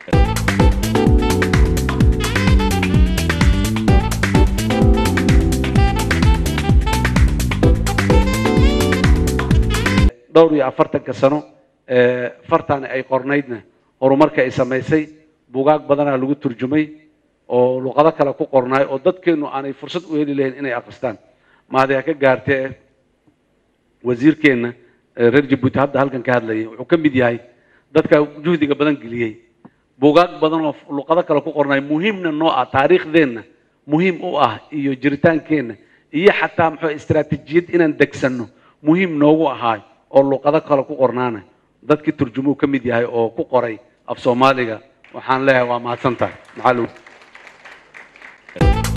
dhowr iyo afartanka sano fartaani ay qornaydna horumarka ay samaysay bugaag badanaa lagu turjumay oo luqado kale ku qornaay oo dadkeenu aanay fursad u heli lahayn inay akristaan mahadee ka gaartee wasiirkeenna reer jabuuti hadda halkan ka hadlayay wuxuu ka mid yahay dadka juhdiga badan geliyey bugaag badan oo luqado kale ku qornaay muhiimna noo ah taariikhdeenna muhiim u ah iyo jiritaankeenna iyo xataa muxuu istaraatiijiyad inaan degsanno muhiim noogu ahaay oo luqado kale ku qornaana dadkii turjumuu ka mid yahay oo ku qoray af soomaaliga waxaan leeyahay waa mahadsan tahay maxaa